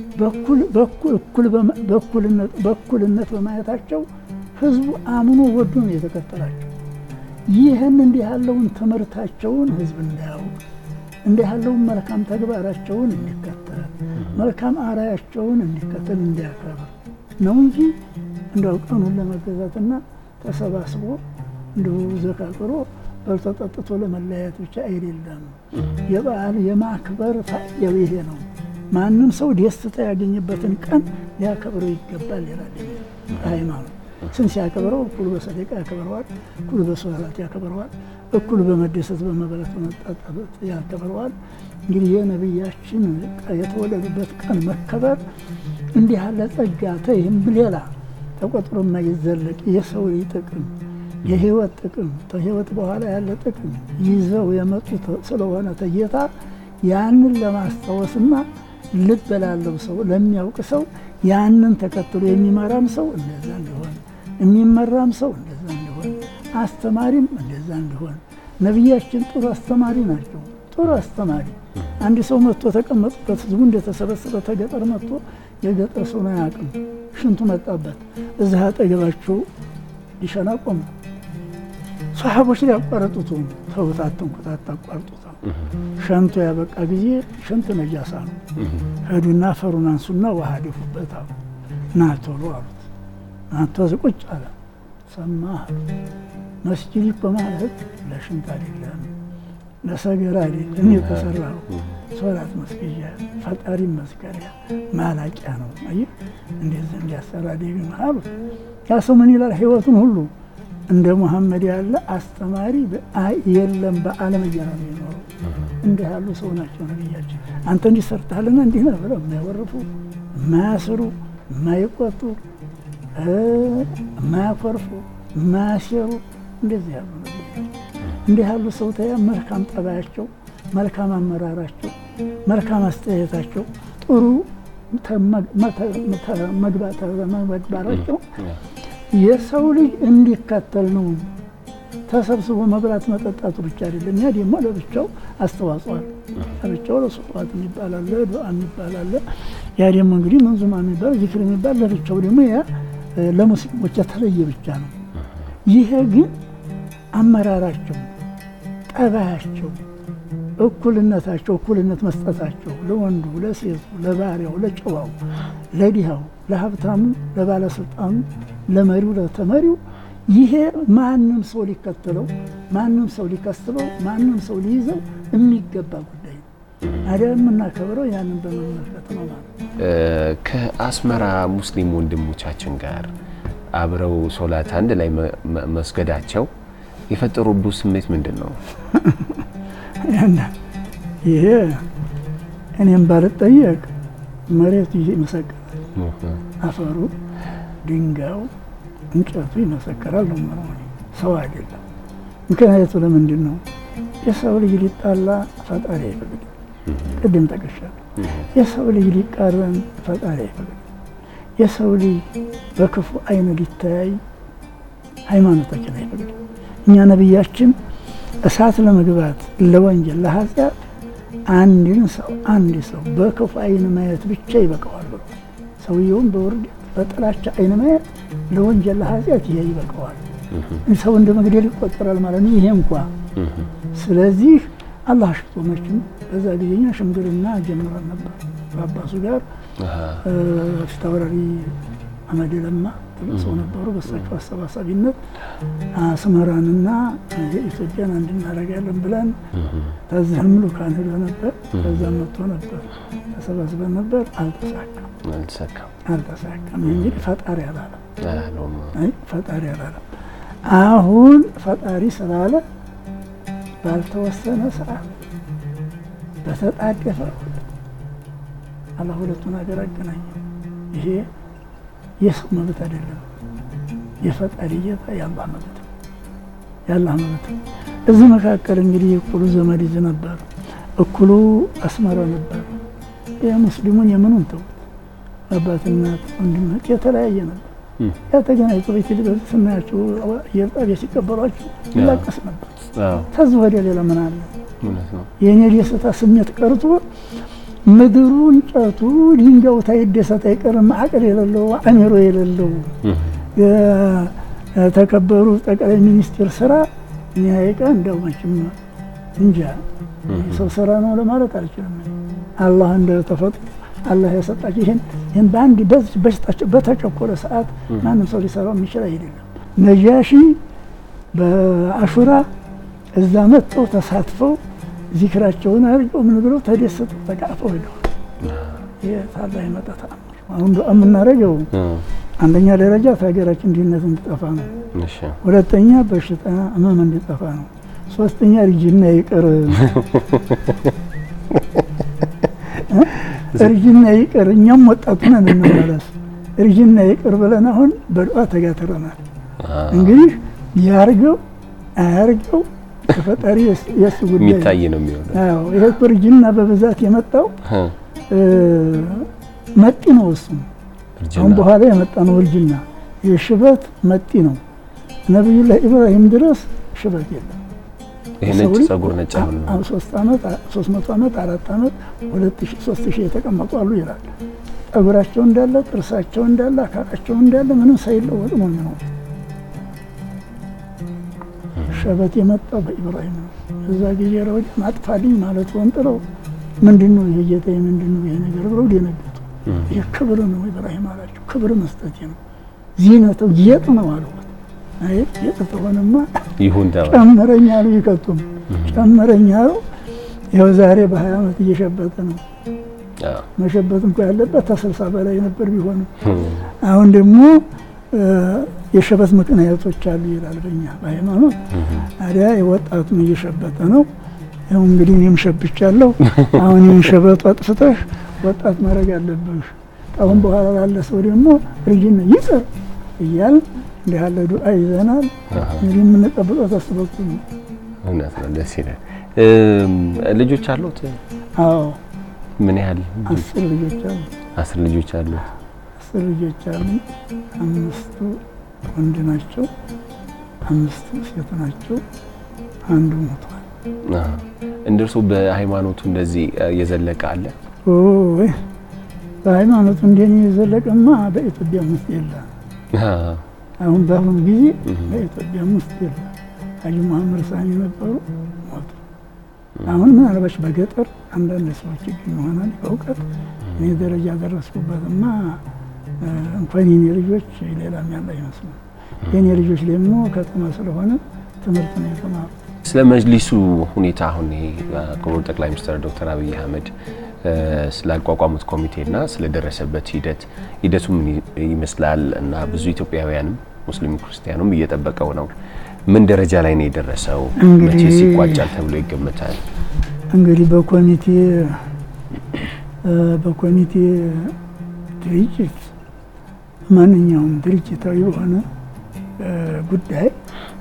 በእኩልነት በማየታቸው ህዝቡ አምኖ ወዶ ነው የተከተላቸው። ይህን እንዲህ ያለውን ትምህርታቸውን ህዝብ እንዳያውቅ እንዲህ ያለውን መልካም ተግባራቸውን እንዲከተል መልካም አራያቸውን እንዲከተል እንዲያከብር ነው እንጂ እንደው ቀኑን ለመገዛትና ተሰባስቦ እንዲሁ ዘካቅሮ በልቶ ጠጥቶ ለመለያየት ብቻ አይደለም። የበዓል የማክበር ፋይዳው ይሄ ነው። ማንም ሰው ደስታ ያገኘበትን ቀን ሊያከብረው ይገባል ይላል ሃይማኖት። ስን ሲያከብረው እኩሉ በሰደቃ ያከብረዋል፣ እኩሉ በሶላት ያከብረዋል፣ እኩሉ በመደሰት በመበለት በመጣጣት ያከብረዋል። እንግዲህ የነቢያችን የተወለዱበት ቀን መከበር እንዲህ ያለ ጸጋ ተይህም ሌላ ተቆጥሮ የማይዘለቅ የሰው ጥቅም የህይወት ጥቅም ከህይወት በኋላ ያለ ጥቅም ይዘው የመጡ ስለሆነ ተጌታ ያንን ለማስታወስና ልብ ላለው ሰው ለሚያውቅ ሰው ያንን ተከትሎ የሚመራም ሰው እንደዛ እንዲሆን የሚመራም ሰው እንደዛ እንዲሆን አስተማሪም እንደዛ እንዲሆን ነቢያችን ጥሩ አስተማሪ ናቸው። ጥሩ አስተማሪ አንድ ሰው መጥቶ ተቀመጡበት ህዝቡ እንደተሰበሰበ ተገጠር መጥቶ የገጠር ሰው ነው አያውቅም። ሽንቱ መጣበት እዚህ አጠገባቸው ሊሸና ቆመ። ሰሓቦች ሊያቋረጡት ተውት፣ አትንኩት፣ አታቋርጡት። ሸንቶ ያበቃ ጊዜ ሽንት ነጃሳ ነው። ሄዱና አፈሩን አንሱና ውሃ ደፉበት አሉ። ና ቶሎ አሉት። ናቶ ቁጭ አለ። ሰማ አሉት። መስጂድ እኮ ማለት ለሽንት አይደለም ለሰገራ አይደለም የተሰራው ሶላት መስገጃ ፈጣሪ መስገሪያ ማላቂያ ነው። አየህ እንደዚህ እንዲያሰራ ደግም አሉት። ያ ሰው ምን ይላል? ህይወቱን ሁሉ እንደ ሙሐመድ ያለ አስተማሪ የለም በዓለም እያለ ነው የኖረው። እንዲህ ያሉ ሰው ናቸው ነብያችን። አንተ እንዲህ ሰርተሃልና እንዲህ ነው ብለው የማይወርፉ የማያስሩ፣ የማይቆጡ፣ የማያኮርፉ፣ የማያሴሩ እንደዚህ ያሉ ነብያችን። እንዲህ ያሉ ሰው ታያ መልካም ጠባያቸው፣ መልካም አመራራቸው፣ መልካም አስተያየታቸው፣ ጥሩ መግባራቸው የሰው ልጅ እንዲከተል ነው። ተሰብስቦ መብላት መጠጣቱ ብቻ አይደለም። ያ ደግሞ ለብቻው አስተዋጽኦ አለ። ለብቻው ለሶላት የሚባል አለ፣ ዱዓ የሚባል አለ። ያ ደግሞ እንግዲህ መንዙማ የሚባል ዚክር የሚባል ለብቻው ደግሞ ያ ለሙስሊሞች የተለየ ብቻ ነው። ይሄ ግን አመራራቸው፣ ጠባያቸው፣ እኩልነታቸው፣ እኩልነት መስጠታቸው ለወንዱ፣ ለሴቱ፣ ለባሪያው፣ ለጨዋው፣ ለዲሃው፣ ለሀብታሙ፣ ለባለስልጣኑ፣ ለመሪው፣ ለተመሪው ይሄ ማንም ሰው ሊከተለው ማንም ሰው ሊከስበው ማንም ሰው ሊይዘው የሚገባ ጉዳይ ነው። ታዲያ የምናከብረው ያንን በመመልከት ነው ማለት ነው። ከአስመራ ሙስሊም ወንድሞቻችን ጋር አብረው ሶላት አንድ ላይ መስገዳቸው የፈጠሩብህ ስሜት ምንድን ነው? ያና ይሄ እኔም ባልጠየቅ መሬቱ ይመሰክራል። አፈሩ፣ ድንጋዩ፣ እንጨቱ ይመሰክራል ነው የምለው እኔ። ሰው አይደለም። ምክንያቱ ለምንድን ነው? የሰው ልጅ ሊጣላ ፈጣሪ አይፈቅድም። ቅድም ጠቅሻለሁ። የሰው ልጅ ሊቃረን ፈጣሪ አይፈቅድም። የሰው ልጅ በክፉ አይን ሊተያይ ሃይማኖታችን አይፈቅድም። እኛ ነቢያችን እሳት ለመግባት ለወንጀል ለኃጢአት አንድን ሰው አንድ ሰው በክፉ አይን ማየት ብቻ ይበቃዋል ብሎ ሰውየውም በውርደት በጥላቻ አይን ማየት ለወንጀል ለኃጢአት ይሄ ይበቃዋል። ሰው እንደ መግደል ይቆጠራል ማለት ነው። ይሄ እንኳ ስለዚህ አላህ ሽቶ መቼም በዛ ጊዜኛ ሽምግልና ጀምረን ነበር በአባሱ ጋር ፊታውራሪ አመድ ለማ ትልቅ ሰው ነበሩ። በሳቸው አሰባሳቢነት አስመራንና የኢትዮጵያን አንድ እናደርጋለን ብለን ከዚህም ልኡካን ሄዶ ነበር። ከዛም መጥቶ ነበር። ተሰባስበን ነበር። አልተሳካም አልተሳካም አልተሳካም። እንግዲህ ፈጣሪ አላለም። አላለውም። አይ ፈጣሪ አላለም። አሁን ፈጣሪ ስላለ ባልተወሰነ ሰዓት በተጣደፈ አላህ ሁለቱን ሀገር አገናኘ። ይሄ የሰው መብት አይደለም፣ የፈጣሪ ጌታ የአላህ መብት ነው። የአላህ መብት ነው። እዚህ መካከል እንግዲህ እኩሉ ዘመድ ይዝ ነበር፣ እኩሉ አስመራ ነበር። የሙስሊሙን የምኑን ተውት፣ አባትናት ወንድምት የተለያየ ነበር። ያ ተገናኝቶ ቤት ልገዝ ስናያቸው አየር ጣቢያ ሲቀበሏቸው ይላቀስ ነበር። ከዚህ ወዲያ ሌላ ምን አለ? የእኔ ደስታ ስሜት ቀርቶ ምድሩ እንጨቱ ድንጋዩ ታይደሰት አይቀርም። አቅል የሌለው አእምሮ የሌለው የተከበሩ ጠቅላይ ሚኒስትር ስራ እኔ ሀይቃ እንደው መቼም እንጃ ሰው ስራ ነው ለማለት አልችልም። አላህ እንደ ተፈጥሮ አላህ የሰጣቸው ይህን ይህን በአንድ በስጣቸው በተጨቆረ ሰዓት ማንም ሰው ሊሰራው የሚችል አይደለም። ነጃሺ በአሹራ እዛ መጥተው ተሳትፈው ዚክራቸውን አድርገው ምን ብለው ተደሰቱ ተቃፈው ሄደዋል። ይህ ታላ የመጣ ተአምር። አሁን ዱዓ የምናደርገው አንደኛ ደረጃ ከሀገራችን ድህነት እንዲጠፋ ነው። ሁለተኛ በሽታ ህመም እንዲጠፋ ነው። ሶስተኛ እርጅና ይቅር እርጅና ይቅር፣ እኛም ወጣቱ ነን እንመለስ። እርጅና ይቅር ብለን አሁን በዱዓ ተጋትረናል። እንግዲህ ያርገው አያርገው ከፈጣሪ የእሱ ጉዳይ የሚታይ ነው የሚሆነው። አዎ ይሄ እኮ እርጅና በብዛት የመጣው መጤ ነው። እሱም አሁን በኋላ የመጣ ነው እርጅና። የሽበት መጤ ነው። ነቢዩላህ ኢብራሂም ድረስ ሽበት የለም። ይሄ ነጭ ጸጉር ነጭ አሁን ነው። ሶስት ዓመት ሶስት መቶ ዓመት አራት ዓመት ሁለት ሺህ ሶስት ሺህ የተቀመጡ አሉ ይላል። ጠጉራቸው እንዳለ ጥርሳቸው እንዳለ አካላቸው እንዳለ ምንም ሳይለወጥ ነው የሚኖሩት። ሸበት የመጣው በኢብራሂም ነው። እዛ ጊዜ ወዲህ ማጥፋልኝ ማለት ወንጥለው ምንድን ነው ይሄ ጌታዬ፣ ምንድን ነው ይሄ ነገር ብለው ደነገጡ። ይህ ክብር ነው ኢብራሂም አላቸው። ክብር መስጠት ነው፣ ዚነተው ጌጥ ነው አልኩት። አይ ጌጥ ተሆነማ ይሁን ተባለ። ጨምረኝ አሉ። ይከቱም ጨምረኝ አሉ። ይኸው ዛሬ በሀያ ዓመት እየሸበተ ነው። አዎ። መሸበት እንኳ ያለበት ከስልሳ በላይ ነበር ቢሆንም አሁን ደግሞ የሸበት ምክንያቶች አሉ ይላል በኛ በሃይማኖት። ታዲያ የወጣቱም እየሸበተ ነው። ያው እንግዲህ እኔም ሸብቻለሁ። አሁን ይህን ሸበቱ አጥፍተሽ ወጣት ማድረግ አለብሽ። አሁን በኋላ ላለ ሰው ደግሞ እርጅና ይቅር እያል እንዲህ ያለ ዱዓ ይዘናል። እንግዲህ የምንጠብቀው ተሱ በኩል ነው። እውነት ነው። ደስ ይላል። እም፣ ልጆች አሉት? አዎ ምን ያህል? አስር ልጆች አሉ። አስር ልጆች አሉት። አስር ልጆች አሉ። አምስቱ ወንድ ናቸው፣ አምስቱ ሴት ናቸው። አንዱ ሞቷል። አዎ። እንደርሱ በሃይማኖቱ እንደዚህ እ፣ የዘለቀ አለ? ወይ በሃይማኖቱ እንደኔ የዘለቀማ በኢትዮጵያ ውስጥ የለም። አዎ። አሁን በአሁኑ ጊዜ በኢትዮጵያ ውስጥ የለም። ሀጂ መሐመድ ሳኒ ነበሩ፣ ሞቱ። አሁን ምናልባች በገጠር አንዳንድ ሰዎች ይገኙ ይሆናል በእውቀት እኔ ደረጃ ደረስኩበትማ እ፣ እንኳን የኔ ልጆች ሌላም ያለ አይመስሉም። የኔ ልጆች ደግሞ ከተማ ስለሆነ ትምህርት ነው የተማሩ። ስለ መጅሊሱ ሁኔታ አሁን ይሄ ክቡር ጠቅላይ ሚኒስትር ዶክተር አብይ አህመድ እ፣ ስላቋቋሙት ኮሚቴና ስለደረሰበት ሂደት ሂደቱ ምን ይመስላል እና ብዙ ኢትዮጵያውያንም ሙስሊም ክርስቲያኑም እየጠበቀው ነው። ምን ደረጃ ላይ ነው የደረሰው? እንግዲህ- መቼስ ይቋጫል ተብሎ ይገመታል? እንግዲህ በኮሚቴ እ፣ በኮሚቴ ድርጅት ማንኛውም ድርጅታዊ የሆነ እ፣ ጉዳይ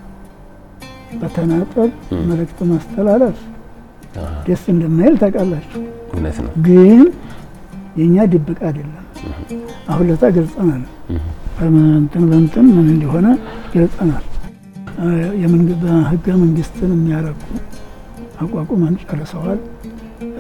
በተናጠል መልእክት ማስተላለፍ አዎ፣ ደስ እንደማይል ታውቃላችሁ። እውነት ነው። ግን የእኛ ድብቅ አይደለም። አሁን ለታ ገልጸናል። በእንትን በእንትን ምን እንደሆነ ገልጸናል። እ፣ የመንግ- በህገ መንግስትን የሚያረቁ አቋቁመን ጨርሰዋል። እ፣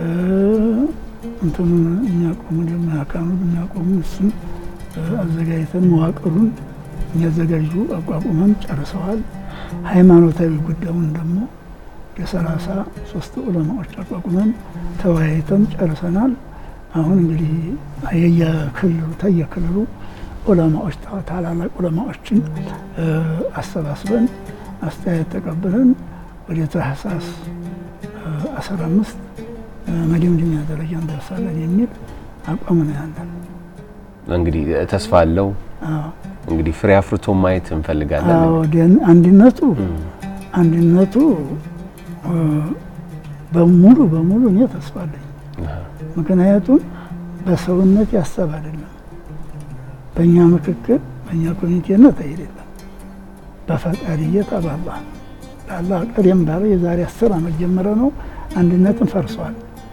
እንትኑን የሚያቆሙ ደግሞ አካኑን የሚያቆሙ እሱን እ፣ አዘጋጅተን መዋቅሩን የሚያዘጋጁ አቋቁመን ጨርሰዋል። ሃይማኖታዊ ጉዳዩን ደግሞ የሰላሳ ሶስት ዑለማዎች አቋቁመን ተወያይተን ጨርሰናል። አሁን እንግዲህ የየክልሉ ተየክልሉ ዑለማዎች ታ- ታላላቅ ዑለማዎችን እ፣ አሰባስበን አስተያየት ተቀብለን ወደ ታህሳስ አስራ አምስት መደምደሚያ ደረጃ እንደርሳለን የሚል አቋም ነው ያለን። እንግዲህ ተስፋ አለው። አዎ። እንግዲህ ፍሬ አፍርቶ ማየት እንፈልጋለን። አዎ ደን- አንድነቱ አንድነቱ እ፣ በሙሉ በሙሉ እኔ ተስፋ አለኝ። ምክንያቱም በሰውነት ያሰብ አይደለም፣ በእኛ ምክክር በእኛ ኮሚቴነት አይደለም፣ በፈቃድየት በአላህ ለአላህ ቀደም ባለ የዛሬ አስር ዓመት ጀምረ ነው አንድነትን ፈርሷል።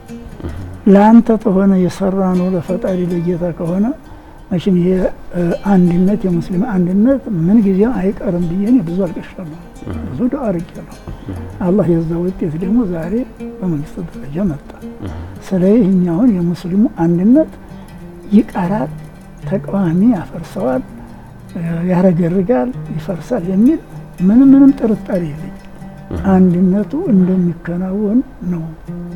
ለአንተ ተሆነ የሰራ ነው ለፈጣሪ ለጌታ ከሆነ መቼም ይሄ እ፣ አንድነት የሙስሊም አንድነት ምን ጊዜም አይቀርም ብዬ እኔ ብዙ አልቀሻለሁ፣ ብዙ ዱዓ አድርጌያለሁ። አላህ የዛ ውጤት ደግሞ ዛሬ በመንግስት ደረጃ መጣ። ስለዚህ እኛ አሁን የሙስሊሙ አንድነት ይቀራል፣ ተቃዋሚ ያፈርሰዋል፣ እ፣ ያረገርጋል፣ ይፈርሳል የሚል ምንም ምንም ጥርጣሬ የለኝ። አንድነቱ እንደሚከናወን ነው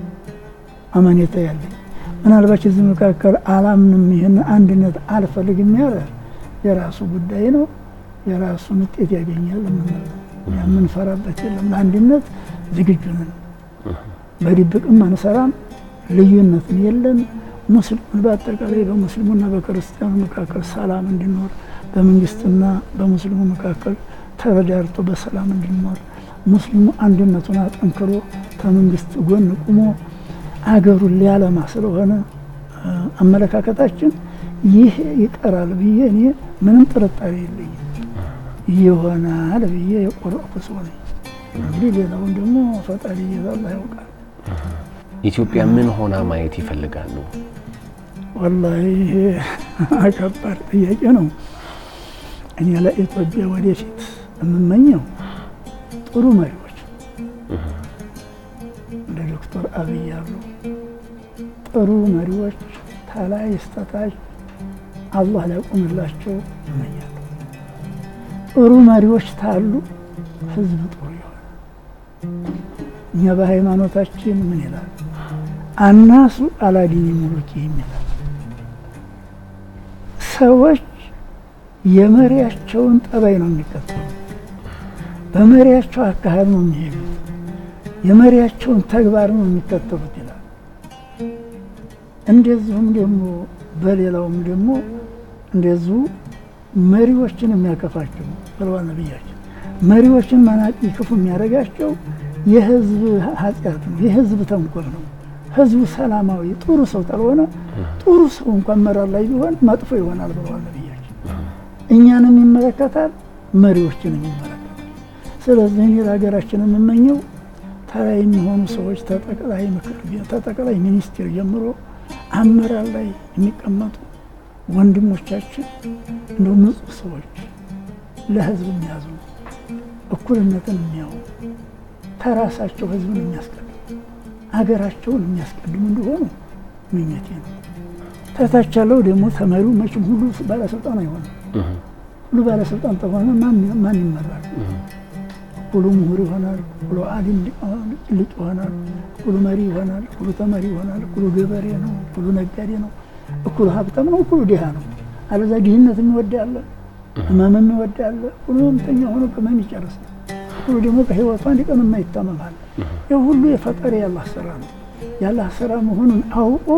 አመኔታ ያለኝ። ምናልባት እዚህ መካከል አላምንም ይህን አንድነት አልፈልግም ያለ የራሱ ጉዳይ ነው፣ የራሱን ውጤት ያገኛል። የምንለው እኛ የምንፈራበት የለም። ለአንድነት ዝግጁ ነን። በድብቅም አንሰራም፣ ልዩነትን የለን። ሙስሊሙን በአጠቃላይ በሙስሊሙና በክርስቲያኑ መካከል ሰላም እንዲኖር፣ በመንግስትና በሙስሊሙ መካከል ተረዳርቶ በሰላም እንዲኖር፣ ሙስሊሙ አንድነቱን አጠንክሮ ከመንግስት ጎን ቁሞ አገሩን ሊያለማ ስለሆነ እ፣ አመለካከታችን ይህ ይቀራል ብዬ እኔ ምንም ጥርጣሬ የለኝም። ይሆናል ብዬ የቆረጥኩ ሰው ነኝ። እንግዲህ ሌላውን ደግሞ ፈጣሪ እየዛላ ያውቃል። ኢትዮጵያ ምን ሆና ማየት ይፈልጋሉ? ወላሂ ይሄ ከባድ ጥያቄ ነው። እኔ ለኢትዮጵያ ወደፊት የምመኘው ጥሩ መሪዎች እንደ ዶክተር አብይ ያሉ ጥሩ መሪዎች ታላይ ስተታች አላህ ሊያቆምላቸው እመኛለሁ። ጥሩ መሪዎች ታሉ ህዝብ ጥሩ ይሆናል። እኛ በሃይማኖታችን ምን ይላል? አናሱ አላዲኒ ሙሉኪ ይላል። ሰዎች የመሪያቸውን ጠባይ ነው የሚከተሉ፣ በመሪያቸው አካሄድ ነው የሚሄዱት፣ የመሪያቸውን ተግባር ነው የሚከተሉት ይላል። እንደዚሁም ደግሞ በሌላውም ደግሞ እንደዚሁ መሪዎችን የሚያከፋቸው ብለዋል ነቢያችን። መሪዎችን መናቂ ክፉ የሚያደርጋቸው የህዝብ ኃጢአት ነው፣ የህዝብ ተንኮል ነው። ህዝቡ ሰላማዊ ጥሩ ሰው ካልሆነ ጥሩ ሰው እንኳን መራር ላይ ቢሆን መጥፎ ይሆናል ብለዋል ነቢያችን። እኛንም ይመለከታል፣ መሪዎችንም ይመለከታል። ስለዚህ እኔ ለሀገራችን የምመኘው ተራ የሚሆኑ ሰዎች ተጠቅላይ ምክር ቤት ተጠቅላይ ሚኒስቴር ጀምሮ አመራር ላይ የሚቀመጡ ወንድሞቻችን እንደ ንጹህ ሰዎች ለህዝብ የሚያዝኑ እኩልነትን የሚያው ተራሳቸው ህዝብን የሚያስቀድሙ አገራቸውን የሚያስቀድሙ እንደሆኑ ምኞቴ ነው። ተታች ያለው ደግሞ ተመሪው መቼም ሁሉ ባለስልጣን አይሆንም። ሁሉ ባለስልጣን ተሆነ ማን ይመራል? ሁሉ ምሁር ይሆናል፣ ሁሉ አሊም ሊቅ ይሆናል፣ ሁሉ መሪ ይሆናል፣ ሁሉ ተመሪ ይሆናል፣ ሁሉ ገበሬ ነው፣ ሁሉ ነጋዴ ነው፣ እኩሉ ሀብታም ነው፣ እኩሉ ድሃ ነው። አለዛ ድህነት የሚወድ ያለ ህመም የሚወድ ያለ ሁሉ ህመምተኛ ሆኖ በመን ይጨርሳል። ሁሉ ደግሞ በህይወቱ አንድ ቀን የማይታመማል። ይህ ሁሉ የፈጠረ ያላህ ስራ ነው። ያላህ ስራ መሆኑን አውቆ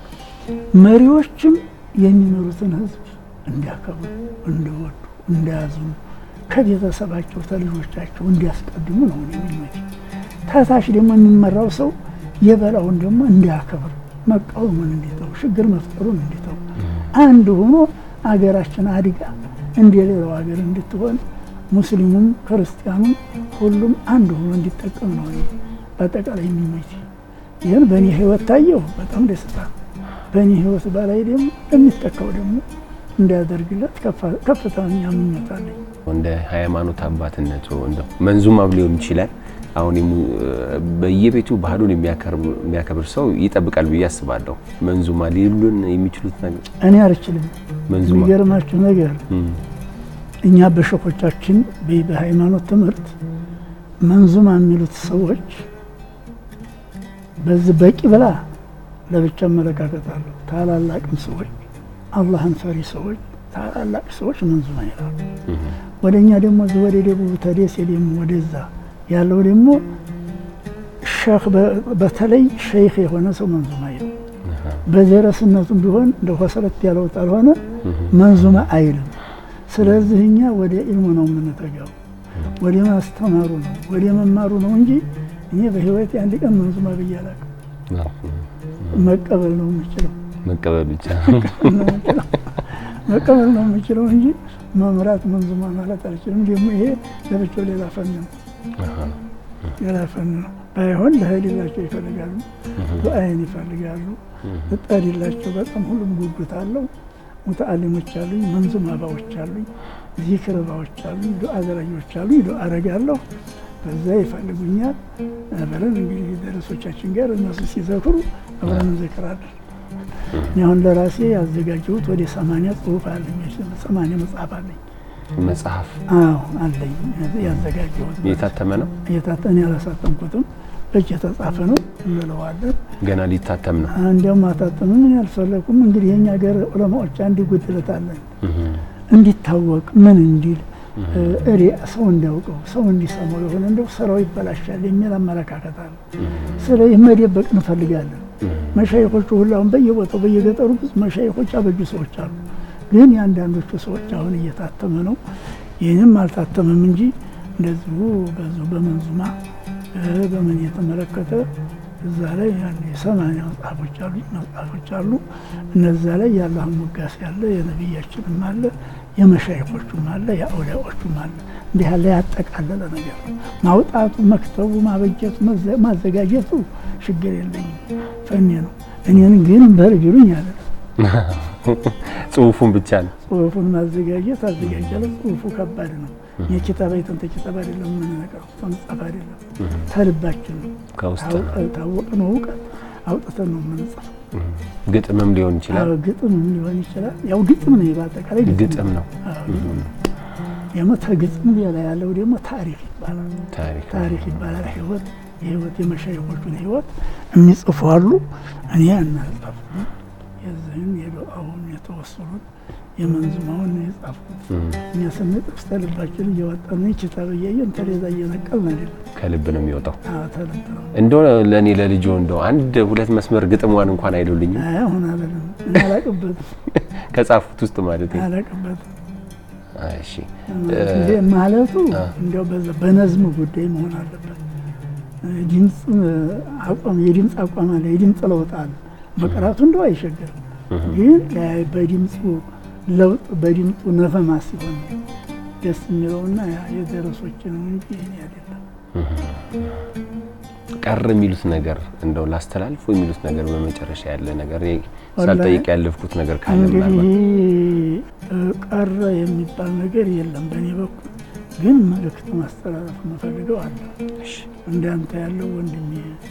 መሪዎችም የሚመሩትን ህዝብ እንዲያከብሩ፣ እንዲወዱ፣ እንዲያዝኑ ከቤተሰባቸው ከልጆቻቸው እንዲያስቀድሙ ነው የሚመች። ታታች ደግሞ የሚመራው ሰው የበላውን ደግሞ እንዲያከብር መቃወሙን እንዲተው፣ ችግር መፍጠሩን እንዲተው፣ አንድ ሆኖ አገራችን አድጋ እንደ ሌላው ሀገር እንድትሆን ሙስሊሙም ክርስቲያኑም ሁሉም አንድ ሆኖ እንዲጠቀም ነው በአጠቃላይ የሚመች። ይህን በእኔ ህይወት ታየው በጣም ደስታ ነው። በእኔ ህይወት በላይ ደግሞ የሚተካው ደግሞ እንዲያደርግለት ከፍተኛ ምኞት አለኝ። እንደ ሃይማኖት አባትነቱ እንደው መንዙማም ሊሆን ይችላል። አሁን በየቤቱ ባህሉን የሚያከብር ሰው ይጠብቃል ብዬ አስባለሁ። መንዙማ ሊሉን የሚችሉት ነገር እኔ አልችልም። መንዙማ የሚገርማችሁ ነገር እኛ በሸኾቻችን በሃይማኖት ትምህርት መንዙማ የሚሉት ሰዎች በዚህ በቂ ብላ ለብቻ አመለካከት አለው። ታላላቅም ሰዎች አላህን ፈሪ ሰዎች ታላላቅ ሰዎች መንዙማ ይላሉ። ወደ እኛ ደግሞ ወደ ደቡብ ተደሴ ደግሞ ወደዛ ያለው ደግሞ ሼክ በተለይ ሸይኽ የሆነ ሰው መንዙማ ይለው። በደረስነቱም ቢሆን እንደ ሆሰረት ያለው ካልሆነ መንዙማ አይልም። ስለዚህ እኛ ወደ ኢልሙ ነው የምንተጋው፣ ወደ ማስተማሩ ነው ወደ መማሩ ነው እንጂ እኔ በህይወት አንድ ቀን መንዙማ ብዬ አላውቅም። መቀበል ነው የምችለው መቀበል ብቻ መቀበል ነው የምችለው እንጂ መምራት መንዙማ ማለት አልችልም። ደግሞ ይሄ ለብቻው ሌላ ፈን ነው፣ ሌላ ፈን ነው። ባይሆን ለህሊላቸው ይፈልጋሉ፣ ዱአይን ይፈልጋሉ፣ እጣሪላቸው በጣም ሁሉም ጉጉት አለው። ሙተአሊሞች አሉኝ፣ መንዙማ ባዎች አሉኝ፣ ዚክር ባዎች አሉኝ፣ ዱአ ዘራጊዎች አሉኝ። ዱአ አረጋለሁ፣ በዛ ይፈልጉኛል። አብረን እንግዲህ ደረሶቻችን ጋር እነሱ ሲዘክሩ አብረን እንዘክራለን። አሁን ለራሴ ያዘጋጀሁት ወደ ሰማንያ ጽሁፍ አለኝ፣ ሰማንያ መጽሐፍ አለኝ። መጽሐፍ አዎ አለኝ፣ ያዘጋጀሁት የታተመ ነው። የታተነ ያላሳተምኩትም በእጅ የተጻፈ ነው እንለዋለን። ገና ሊታተም ነው። እንዲያውም ማታተምም ምን ያልፈለኩም እንግዲህ የኛ ሀገር ዑለማዎች አንድ ጉድለት አለን እንዲታወቅ ምን እንዲል እሬ ሰው እንዲያውቀው ሰው እንዲሰማው የሆነ እንደው ስራው ይበላሻል የሚል አመለካከት አለ። ስለዚህ መደበቅ እንፈልጋለን። መሻይኮቹ ሁሉ አሁን በየቦታው በየገጠሩ ብዙ መሻይኮች አበጁ ሰዎች አሉ። ግን የአንዳንዶቹ ሰዎች አሁን እየታተመ ነው። ይህንም አልታተመም እንጂ እንደዚሁ በዚሁ በመንዙማ በምን የተመለከተ እዛ ላይ ሰማንያ መጽሐፎች አሉ መጽሐፎች አሉ። እነዛ ላይ የአላህን ሙጋስ ያለ የነቢያችንም አለ የመሻይኮቹም አለ የአውሊያዎቹም አለ። እንዲህ ያለ ያጠቃለለ ነገር ነው። ማውጣቱ፣ መክተቡ፣ ማበጀቱ፣ ማዘጋጀቱ ችግር የለኝም ፈኔ ነው። እኔን ግን በርጅሩኝ ያለ ጽሁፉን ብቻ ነው ጽሁፉን ማዘጋጀት አዘጋጃለሁ። ጽሁፉ ከባድ ነው። የኪታብ አይተን ተኪታብ አይደለም የምንነቀረው ተመጻፍ አይደለም ተልባችን ነው ከውስጥ ታወቅነው እውቀት አውጥተን ነው የምንጽፈው። ግጥምም ሊሆን ይችላል። ግጥምም ሊሆን ይችላል። ያው ግጥም ነው በአጠቃላይ ግጥም ነው። ደግሞ ተግጥም ሌላ ያለው ደግሞ ታሪክ ይባላል። ታሪክ ታሪክ ይባላል። ህይወት የህይወት የመሻይኮቹን ህይወት የሚጽፉ አሉ። እኔ አናጻፉ የዚህን የዱዓውን የተወሰኑት የመንዝማውን የጻፉት እኛ ስንጥፍ ተልባችን እያወጣን ኪታብ እያየን ተሌዛ እየነቀልን አይደለም። ከልብ ነው የሚወጣው። ተልብ ነው እንደው ለእኔ ለልጆ እንደው አንድ ሁለት መስመር ግጥሟን እንኳን አይሉልኝም አሁን አለንም እኔ አላቅበትም ከጻፉት ውስጥ ማለት ነው። አላቅበትም እሺ እንዴ ማለቱ እንዲያው በዛ በነዝም ጉዳይ መሆን አለበት። ድምፅ አቋም የድምፅ አቋም አለ፣ የድምፅ ለውጥ አለ። መቅራቱ እንደው አይሸገርም፣ ግን በድምፁ ለውጥ በድምፁ ነፈማ ሲሆን ደስ የሚለውና የደረሶች ነው እንጂ እኔ አይደለም። ቀር የሚሉት ነገር እንደው ላስተላልፎ የሚሉት ነገር በመጨረሻ ያለ ነገር ሳልጠይቅ ያለፍኩት ነገር ካለ እንግዲህ ቀረ የሚባል ነገር የለም በእኔ በኩል ግን መልእክት ማስተላለፍ የምፈልገው አለ። እንዳንተ ያለው ወንድሜ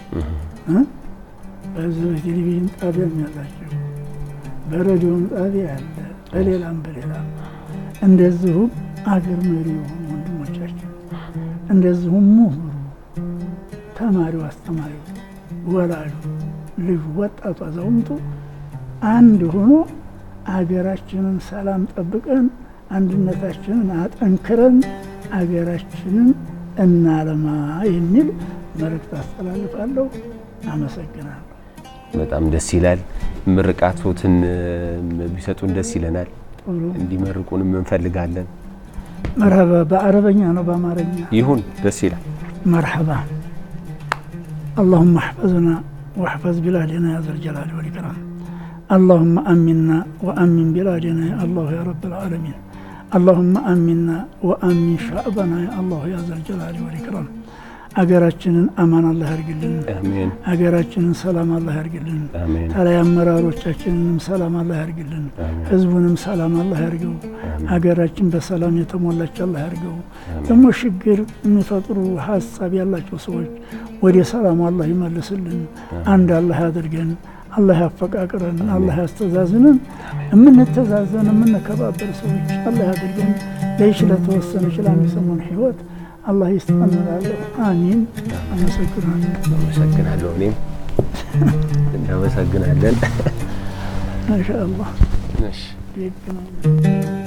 በዚህ በቴሌቪዥን ጣቢያም ያላቸው በሬዲዮም ጣቢያ ያለ በሌላም በሌላም እንደዚሁም አገር መሪ የሆኑ ወንድሞቻችን እንደዚሁም ምሁሩ፣ ተማሪው፣ አስተማሪው፣ ወላጁ፣ ልጁ፣ ወጣቱ፣ አዛውንቱ አንድ ሆኖ አገራችንን ሰላም ጠብቀን አንድነታችንን አጠንክረን አገራችንን እናለማ የሚል መልእክት አስተላልፋለሁ። አመሰግናለሁ። በጣም ደስ ይላል። ምርቃቶትን ቢሰጡን ደስ ይለናል። ጥሩ እንዲመርቁንም እንፈልጋለን። መርሀባ። በአረበኛ ነው በአማርኛ? ይሁን፣ ደስ ይላል። መርሐባ اللهم احفظنا واحفظ بلادنا يا ذا الجلال والإكرام اللهم أمنا وأمن بلادنا يا الله يا رب العالمين اللهم أمنا وأمن شعبنا يا الله يا ذا الجلال والإكرام አገራችንን አማን አላህ ያርግልን። አሜን አገራችንን ሰላም አላህ ያርግልን። አሜን ተለይ አመራሮቻችንንም ሰላም አላህ ያርግልን። ህዝቡንም ሰላም አላህ ያርገው። ሀገራችን በሰላም የተሞላች አላህ ያርገው። ደግሞ ችግር የሚፈጥሩ ሀሳብ ያላቸው ሰዎች ወደ ሰላሙ አላህ ይመልስልን። አንድ አላህ ያድርገን። አላህ ያፈቃቅረን። አላህ ያስተዛዝንን። የምንተዛዘን የምንከባበር ሰዎች አላህ ያድርገን። ለይች ለተወሰነች ለአንድ ሰሞን ህይወት አላህ ይስጠን እላለሁ። አሚን። አመሰግናለሁ። አመሰግናለሁ። እኔም እናመሰግናለን። ማሻአላህ እሺ ይገናኛል።